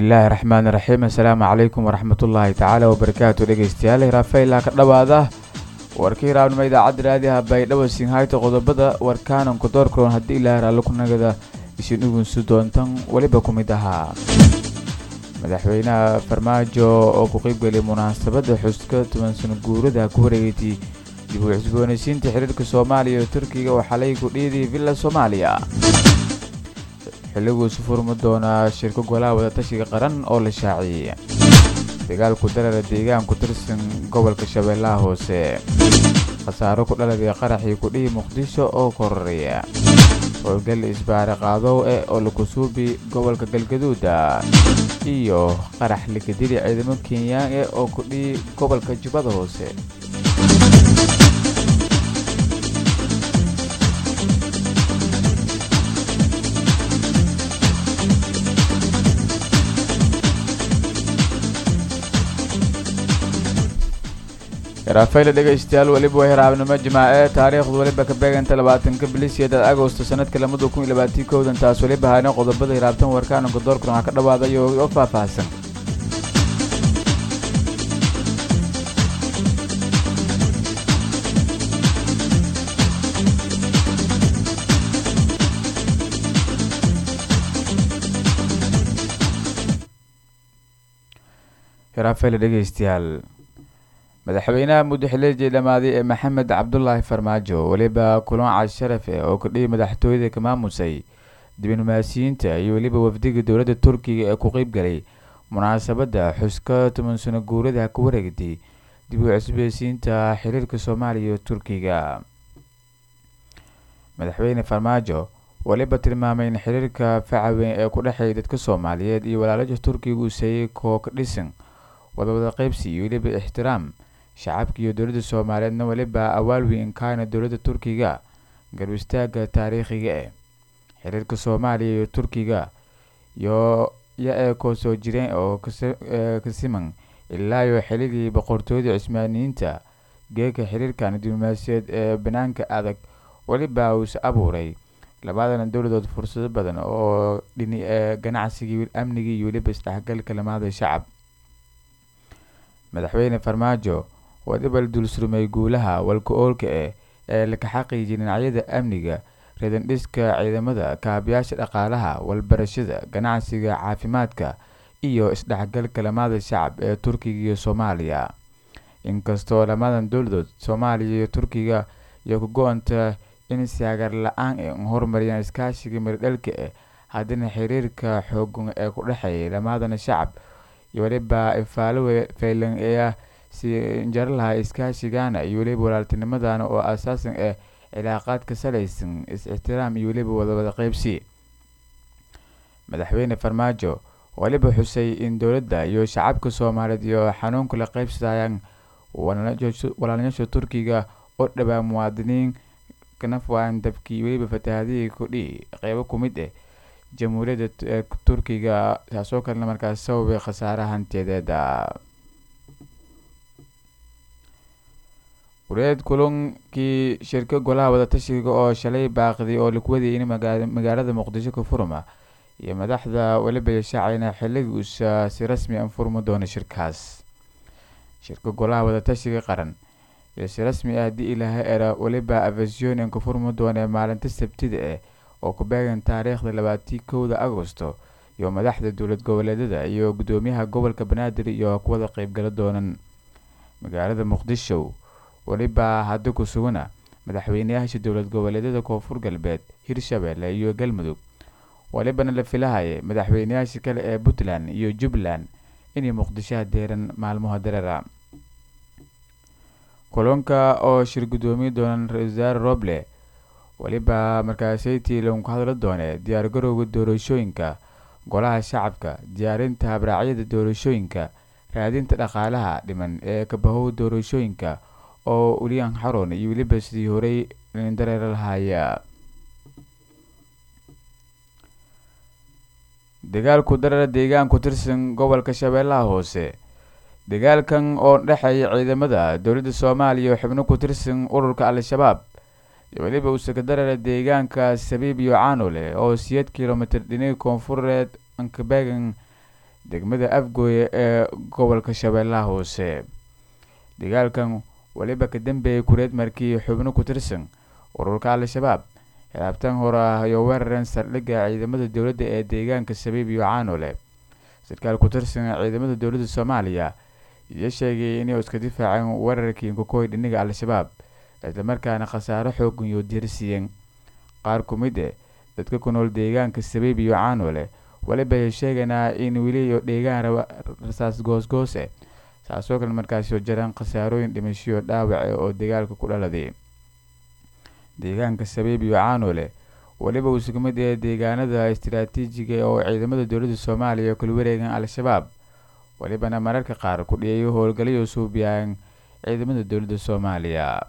bismillaahi raxmaani raxiim assalaamu calaykum waraxmatullaahi tacaala wabarakaatu dhegeystayaal hiraafeylaa ka dhowaada warka hiraabnimo idaacadda raadiyaha baydhabo sinhayta qodobada warkaananku doorkaroon haddii ilaahay raallo kunagada isin ugunsu doontan weliba ku mid ahaa madaxweynaha farmaajo oo ku qeybgeliyay munaasabadda xuska toban sano guurada ku wareegatay dib u cusboonaysiinta xiriirka soomaaliya iyo turkiga oo xalay ku dhiiday villa soomaaliya xilliguu isu furmi doonaa shirko golaha wadatashiga qaran oo la shaaciyey dagaalku darara deegaan ku tirsan gobolka shabeellaha hoose khasaaro ku dhaladay qaraxii kudhihi muqdisho oo kororaya howlgal isbaare qaadow eh oo lakusuubi gobolka galgaduuda iyo qarax likadili ciidamo kenyaan eh oo kudhihi gobolka jubbada hoose raafayla dhegaystayaal weliba waa hiraabnimo jimaace taariikhdu weliba ka beeganta labaatanka bilisiyada agosto sanadka lamada kun iyo labaatii kowdan taas weliba haana qodobada hiraabtan warkaananka doorkan waxaa ka dhawaadayo oo faahfaahsan hiraafayla dhegaystayaal madaxweynaha muddaxileedii dhammaaday ee maxamed cabdulaahi farmaajo weliba kulan casharaf eh oo kudhihi madaxtooyada ka maamusay diblomaasiyiinta iyo weliba wafdiga dowladda turkiga ee ku qeyb galay munaasabadda xuska toban sano guurada ku wareegtay dib u cusbeysiinta xiriirka soomaaliya iyo turkiga madaxweyne farmaajo weliba tilmaamay in xiriirka facaweyn ee ku dhexeeya dadka soomaaliyeed iyo walaalaja turkiga uu seeyey kooka dhisan wadawada qeybsi iyo weliba ixtiraam shacabka iyo dowladda soomaaliyeedna weliba awaalweyn kaana dowladda turkiga garb istaaga taariikhiga eh xiriirka soomaaliya iyo turkiga iyo ya ee koo soo jireen oo ka siman ilaa iyo xilligii boqortooyada cismaaniyiinta geeka xiriirkan diblomaasiyeed ee banaanka adag weliba uuse abuuray labadana dowladood fursado badan oo dhini ee ganacsigii amnigii iyo weliba isdhexgalka lamaada shacab madaxweyne farmaajo wadiba la dulsurmay guulaha walka oolka eh ee laka xaqiijiyay dhinacyada amniga reedandhiska ciidamada kaabayaasha dhaqaalaha walbarashada ganacsiga caafimaadka iyo isdhexgalka lamaada shacab ee turkiga iyo soomaaliya inkastoo lamadan dowladood soomaaliya iyo turkiga iyo ka go-anta in saagar la-aan e horumariyaan iskaashiga miradhalka eh haddana xiriirka xoogan ee ku dhexeeyay lamadana shacab iyo weliba ifaalo faylan ee si jaro lahaa iskaashigana iyo weliba walaaltinimadana oo asaasan eh cilaaqaad ka salaysan is-ixtiraam iyo weliba wadawada qeybsi madaxweyne farmaajo weliba xusay in dowladda iyo shacabka soomaaliyeed iyo xanuunka la qeybsadayaan walaalnasha turkiga oo dhawaa muwaadiniin kanafwaan dabkii weliba fatahaadihii kudhihi qeybo ku mid ah jamhuuriyadda turkiga taasoo kalena markaas sababay khasaare hantiyadeeda wareed kulankii shirka golaha wadatashiga oo shalay baaqday oo laku wadayay in magaalada muqdisho ka furma iyo madaxda weliba yashaacayna xilligii uusa si rasmi an furmi doono shirkaas shirka golaha wadatashiga qaran iyo si rasmi ah haddii ilaahay era weliba avasion ka furmi doona maalinta sabtida ah oo ku beegan taariikhda labaatii kowda agosto iyo madaxda dowlad goboleedyada iyo guddoomiyaha gobolka banaadir iyo kuwada qeybgala doonan magaalada muqdisho weliba hadda ku sugana madaxweyneyaasha dowlad goboleedyada koonfur galbeed hirshabeelle iyo galmudug welibana la filahaya madaxweyneyaasha kale ee puntland iyo jubbaland inay muqdishoha deeran maalmaha dareera kulanka oo shir guddoomiye doonan ra-isul wasaare roble weliba markaasaytii lagu hadla doone diyaargarowga doorashooyinka golaha shacabka diyaarinta habraacyada doorashooyinka raadinta dhaqaalaha dhiman ee kabahow doorashooyinka oo uliyan xaron iyo weliba sidii horey dareera lahaaya dagaalku darara deegaan ku tirsan gobolka shabeellaha hoose dagaalkan oo dhexeeya ciidamada dowladda soomaaliya oo xubno ku tirsan ururka al-shabaab iyo weliba uusaka darara deegaanka sabiib iyo caanole oo siyeed kilomitr dhinaga koonfureed ankabegan degmada afgooye ee gobolka shabeellaha hoose dagaalkan weliba ka dambeeyay kureed markii xubno ku tirsan ururka al-shabaab xilaabtan hore ah iyo weerareen saldhigga ciidamada dowladda ee deegaanka sabiib iyo caanole sarkaal ku tirsan ciidamada dowladda soomaaliya iyo sheegay inay iska difaaceen weerarkii kokoy dhiniga al-shabaab islamarkaana khasaaro xoogan iyo diirsiiyeen qaar ku mid eh dadka ku nool deegaanka sabiib iyo caanole weliba ay sheeganaa in weli iyo dheegaan rasaas goosgoose saasoo kale markaasoo jiraan khasaarooyin dhimashiyo dhaawace oo dagaalka ku dhaladay deegaanka sabiib iyo caanole weliba uu suga mid ee deegaanada istaraatiijiga oo ciidamada dowladda soomaaliya kula wareegan al-shabaab welibana mararka qaar ku dhiyayo howlgalyo suubiyaan ciidamada dowladda soomaaliya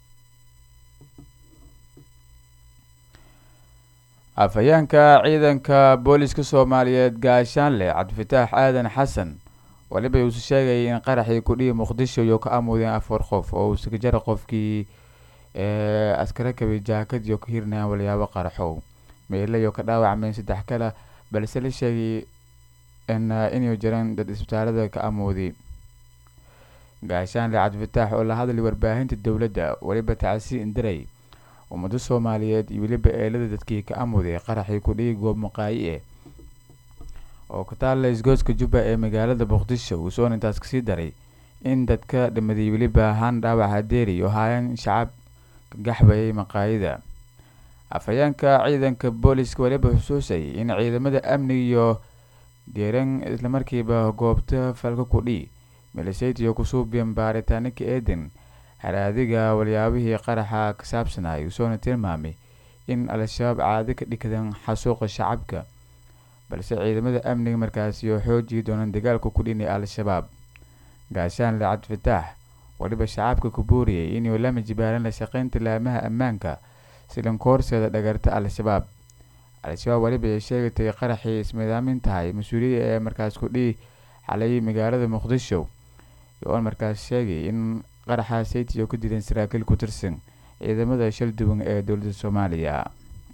afhayeenka ciidanka booliska soomaaliyeed gaashaanle cabdifataax aadan xasan weliba uusu sheegayay in qaraxii kudhihi muqdisho iyo ka amudeen afar qof oo uu sakajara qofkii askara kabay jaakad iyo ka hirnayaan walyaabo qaraxow meela iyo ka dhaawacmeen saddex kale balse la sheegay inay jiraan dad isbitaalada ka amooday gaashaanle cabdifataax oo la hadlay warbaahinta dowladda weliba tacsi indiray ummado soomaaliyeed iyo weliba eelada dadkii ka amuday qaraxii kudhihi goob maqaayi eh oo ka taalla isgooska jubba ee magaalada muqdisho uu soon intaas kasii daray in dadka dhimaday weliba ahaan dhaawaca deeri oo haayaan shacab ka gaxbayay maqaayida afhayeenka ciidanka booliska weliba xusuusay in ciidamada amniga iyo geeran islamarkiiba goobta falka kudhii miliseytiyo kusuubiyan baaritaanaka eeden haraadiga walyaabihii qaraxa ka saabsanay usoona tilmaamay in al-shabaab caadi ka dhigdan xasuuqa shacabka balse ciidamada amniga markaasiyo xoojii doonaan dagaalka ku dhinay al-shabaab gaashaanle cabdifataax weliba shacabka ku booriyay inuu lama jibaaran la shaqeynta laamaha ammaanka silankoorseeda dhagarta al-shabaab al-shabaab weliba ay sheegatay qaraxii ismidaamin tahay mas-uuliyada ee markaas kudhihi xalay magaalada muqdisho oon markaas sheegay in qaraxa saytiyo ka dileen saraakiil ku tirsan ciidamada shal duwan ee dowladda soomaaliya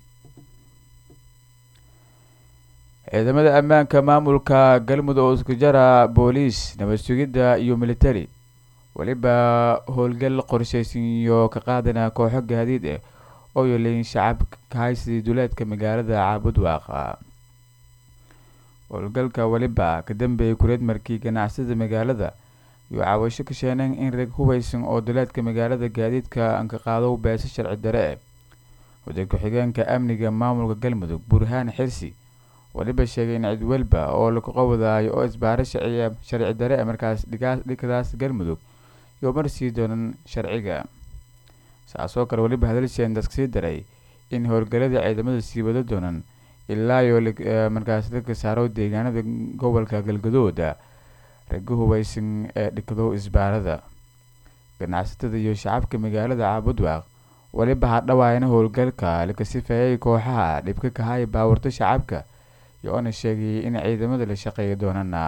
ciidamada ammaanka maamulka galmudug oo isku jara booliis nabad sugidda iyo militari weliba howlgal qorsheysan iyo ka qaadana kooxo gaadiid ah oo yoleyn shacab kahaysidii duleedka magaalada caabud waaqa howlgalka weliba ka dambeeyay kureed markii ganacsada magaalada iyo caawasho ka sheeneen in rag hubeysan oo duleedka magaalada gaadiidka anka qaado beesa sharci dare ah wasiir ku-xigeenka amniga maamulka galmudug burhaan xirsi weliba sheegay in cid walba oo lagu qowdaayo oo isbaaro sharci dare ah markaas dhigadaas galmudug iyo marsii doonan sharciga saasoo kale weliba hadalsheen daskasii daray in howlgalada ciidamada sii wado doonan ilaa iyo markaas laga saaro deegaanada gobolka galgadooda raga hubeysan ee dhigdo isbaarada ganacsatada iyo shacabka magaalada caabudwaaq weliba hadhawaayna howlgalka laga sifeeyay kooxaha dhibka kahaya baawarto shacabka iyo oona sheegayay in ciidamada la shaqeeya doonana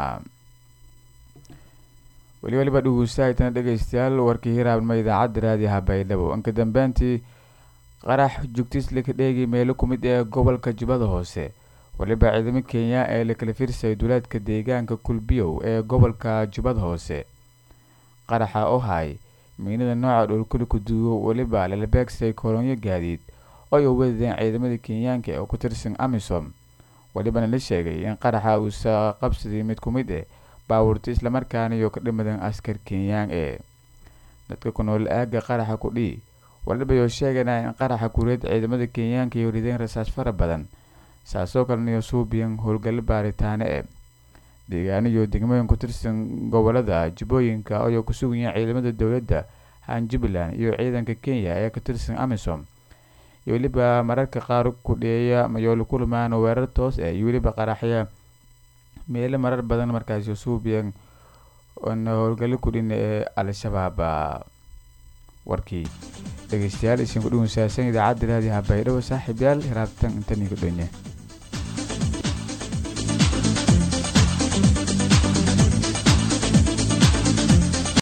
weli weliba dhegeystaaytana dhegeystayaal warkii hiraabnimo idaacadda raadiyaha baydhabo inka dambeyntii qarax jugtis laka dheegay meelo kumid ee gobolka jubbada hoose weliba ciidamo kenya ee lakala firsay duleedka deegaanka kulbiyow ee gobolka jubbada hoose qaraxa ohay miinada nooca dhulkuli kuduwo weliba lala beegsay kolonyo gaadiid oo ay wadadeen ciidamada kenyaanka oo ku tirsan amisom welibana la sheegay in qaraxa uusa qabsaday mid kumid eh baawurta islamarkaana iyo ka dhimadan askar kenyaan ee dadka ku nool aaga qaraxa kudhii waliba yoo sheegana in qaraxa kureed ciidamada kenyaanka iyo rideen rasaas fara badan saasoo kalena iyo suubiyan howlgallo baaritaane e deegaano iyo degmooyin ku tirsan gobolada jubbooyinka ayoo ku sugan yahay ciidamada dowladda han jubbaland iyo ciidanka kenya ee ka tirsan amisom iyo weliba mararka qaar ku dheeya mayoolo kulmaan weerar toos ah iyo weliba qaraxya meelo marar badan markaasi suubiyan howlgallo kudhina ee al-shabaab warkii dhegeystayaal isin ku dhuwansaasan idaacadda raadiyaha baydhabo saaxiib yaal hiraabtan intanii ku dhonye